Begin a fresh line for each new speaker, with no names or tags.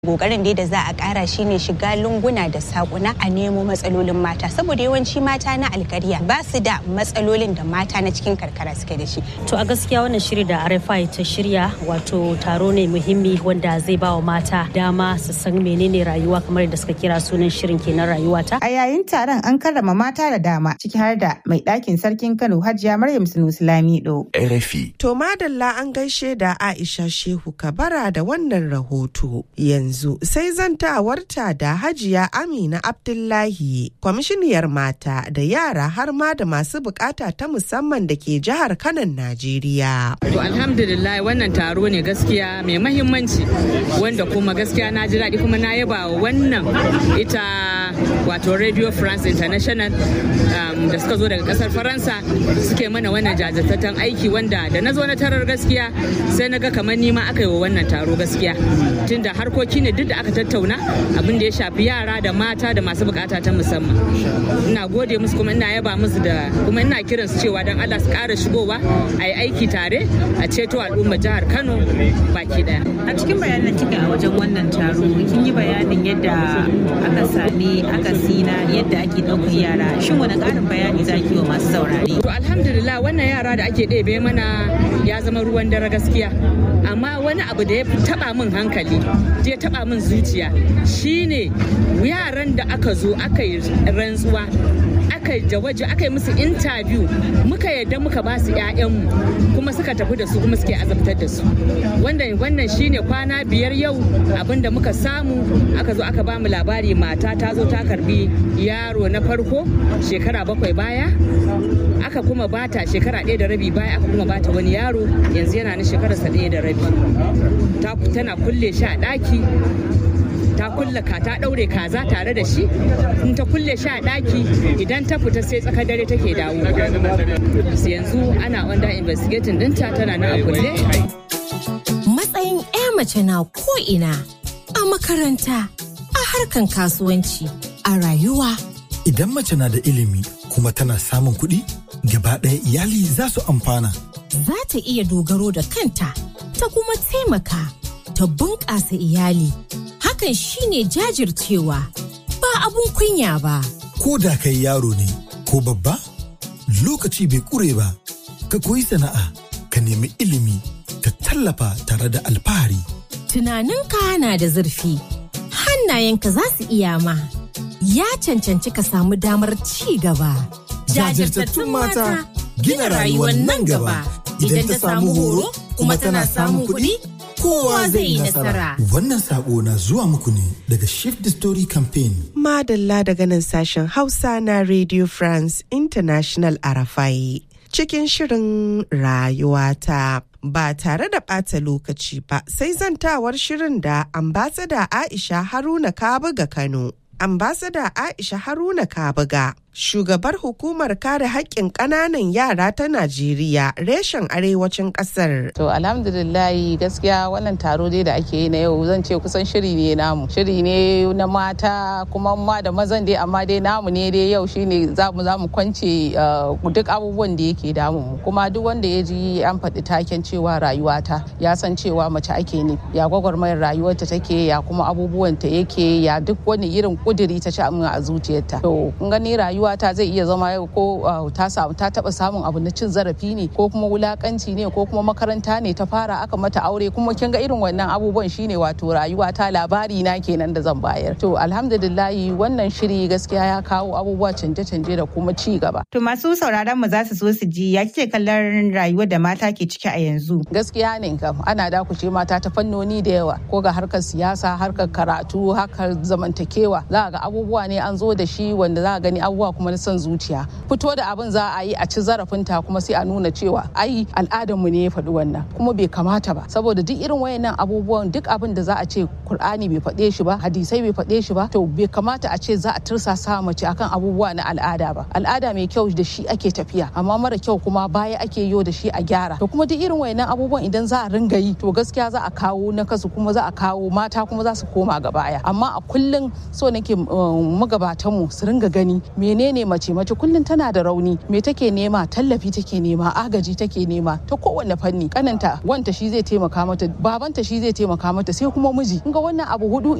kokarin dai da za a kara shine shiga lunguna da sakuna a nemo matsalolin mata saboda yawanci mata na alkarya ba su da matsalolin da mata na cikin karkara suke da shi
to a gaskiya wannan shiri da RFI ta shirya wato taro ne muhimmi wanda zai ba wa mata dama su san menene rayuwa kamar da suka kira sunan shirin kenan rayuwata
a yayin taron an karrama mata da dama ciki har da mai ɗakin sarkin Kano Hajiya Maryam Sunusi Lamido
RFI
to madalla an gaishe da Aisha Shehu Kabara da wannan rahoto yanzu yanzu sai zantawarta da hajiya amina abdullahi kwamishiniyar mata da yara har ma da masu bukata ta musamman da ke jihar kanan najeriya
to alhamdulillah wannan taro ne gaskiya mai mahimmanci wanda kuma gaskiya na ji daɗi kuma na yaba wa wannan ita wato radio france international um, da suka zo daga kasar faransa suke mana wannan jajirtattun aiki wanda da na zo na tarar gaskiya sai na ga kamar nima aka yi wa wannan taro gaskiya tunda harkoki ne duk da aka tattauna abin da ya shafi yara da mata da masu bukata ta musamman ina gode musu kuma ina yaba musu da kuma ina kiran su cewa dan Allah su ƙara shigowa a yi aiki tare a ceto al'ummar jihar Kano baki daya
a cikin bayanan kika a wajen wannan taro kin yi bayanin yadda aka sami akasi na yadda ake ɗaukar yara shin wani ƙarin bayani za ki wa masu saurare
to alhamdulillah wannan yara da ake ɗebe mana ya zama ruwan dare gaskiya amma wani abu da ya taba min hankali ya taba min zuciya shine yaran da aka zo aka yi rantsuwa aka yi waje aka yi musu interview muka yadda muka ba su 'ya'yanmu kuma suka tafi da su kuma suke azabtar da su wannan wannan shine kwana biyar yau abinda muka samu aka zo aka ba mu labari mata ta zo ta karbi yaro na farko shekara bakwai baya aka kuma bata shekara ɗaya da rabi baya aka kuma bata wani yaro yanzu yana na shekararsa ɗaya da rabi tana kulle shi a ɗaki ta kulle ka ta ɗaure kaza tare da shi in ta kulle shi a ɗaki idan ta fita sai tsakar dare take dawo yanzu ana under investigating ɗinta tana nan a kulle
matsayin 'ya mace na ko'ina a makaranta a harkan kasuwanci a rayuwa
idan mace na da ilimi kuma tana samun kuɗi gaba ɗaya iyali za su amfana.
Za ta iya dogaro da kanta ta kuma taimaka ta bunƙasa iyali. Hakan shine jajircewa ba abun kunya ba.
Ko da kai yaro ne ko babba lokaci bai ƙure ba ka koyi sana'a ka nemi ilimi ka tallafa tare da alfahari.
Tunaninka na da zurfi hannayenka za su iya ma. Ya cancanci ka samu damar ci gaba.
jajirtattun mata gina rayuwar nan gaba idan ta samu horo kuma tana samun kuɗi kowa zai yi nasara. Wannan sako na zuwa muku ne daga Shift the Story Campaign.
Madalla daga nan sashen Hausa na Radio France International Arafai. Cikin shirin rayuwata. Ba tare da ɓata lokaci ba sai zantawar shirin da ambasada Aisha Haruna Kabuga Kano. ambasada Aisha Haruna Kabuga, shugabar hukumar kare haƙƙin ƙananan yara ta Najeriya reshen arewacin ƙasar.
To alhamdulillahi gaskiya wannan taro dai da ake yi na yau zan ce kusan shiri ne namu. Shiri ne na mata kuma ma da mazan dai amma dai namu ne dai yau shine za mu za mu kwance duk abubuwan da yake damu mu. Kuma duk wanda ya ji an faɗi taken cewa rayuwata ya san cewa mace ake ne. Ya gwagwarmayar rayuwarta take ya kuma abubuwanta yake ya duk wani irin kuduri ta ci a zuciyarta. To kun gani rayuwa ta zai iya zama ko ta samu ta taba samun abu na cin zarafi ne ko kuma wulakanci ne ko kuma makaranta ne ta fara aka mata aure kuma kin ga irin wannan abubuwan shine wato rayuwa ta labari na kenan da zan bayar. To alhamdulillahi wannan shiri gaskiya ya kawo abubuwa canje-canje da kuma ci gaba.
To masu sauraron mu za su so su ji ya kike kallon rayuwar da mata ke ciki a yanzu.
Gaskiya ne kam ana dakushe mata ta fannoni da yawa ko ga harkar siyasa harkar karatu harkar zamantakewa za ga abubuwa ne an zo da shi wanda za a gani abubuwa kuma na son zuciya fito da abin za a yi a ci zarafinta kuma sai a nuna cewa ai al'adarmu ne ya faɗi wannan kuma bai kamata ba saboda duk irin wayannan abubuwan duk abin da za a ce Kur'ani bai faɗe shi ba hadisai bai faɗe shi ba to bai kamata a ce za a tursasa mace akan abubuwa na al'ada ba al'ada mai kyau da shi ake tafiya amma mara kyau kuma baya ake yo da shi a gyara to kuma duk irin wayannan abubuwan idan za a ringa yi to gaskiya za a kawo na kasu kuma za a kawo mata kuma za su koma ga baya amma a kullum so nake magabatanmu su ringa gani mene menene mace mace kullum tana da rauni me take nema tallafi take nema agaji take nema ta kowanne fanni kananta wanta shi zai taimaka mata babanta shi zai taimaka mata sai kuma miji ga wannan abu hudu